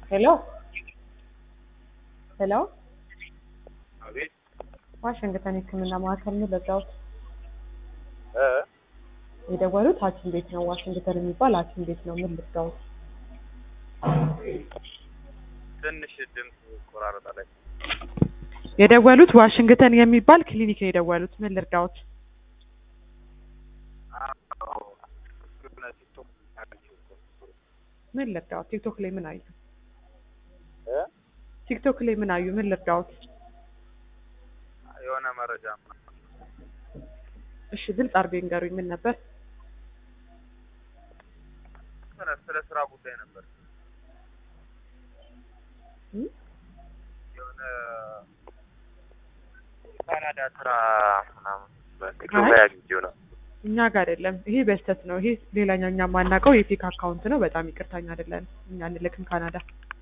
ሄሎ ሄሎ አቤት ዋሽንግተን የህክምና ማዕከል ነው በዛውት እ የደወሉት ሐኪም ቤት ነው። ዋሽንግተን የሚባል ሐኪም ቤት ነው። ምን ልርዳዎት? ትንሽ ድምፅ ይቆራረጣል። የደወሉት ዋሽንግተን የሚባል ክሊኒክ ነው የደወሉት። ምን ልርዳዎት? አዎ የሆነ ቲክቶክ አግኝቼው እኮ። ምን ልርዳዎት? ቲክቶክ ላይ ምን አዩ? እ ቲክቶክ ላይ ምን አዩ? ምን ልርዳዎት? የሆነ መረጃ እሺ ግልጽ አድርገው ይንገሩኝ። ምን ነበር? ስለ ስለ ስራ ጉዳይ ነበር። እም? የሆነ የካናዳ ስራ ምናምን በቲክቶክ አይ። ላይ አግኝቼው ነው። እኛ ጋር አይደለም። ይሄ በስተት ነው። ይሄ ሌላኛው እኛ የማናውቀው የፌክ አካውንት ነው። በጣም ይቅርታኛ አይደለን። እኛ እንልክም ካናዳ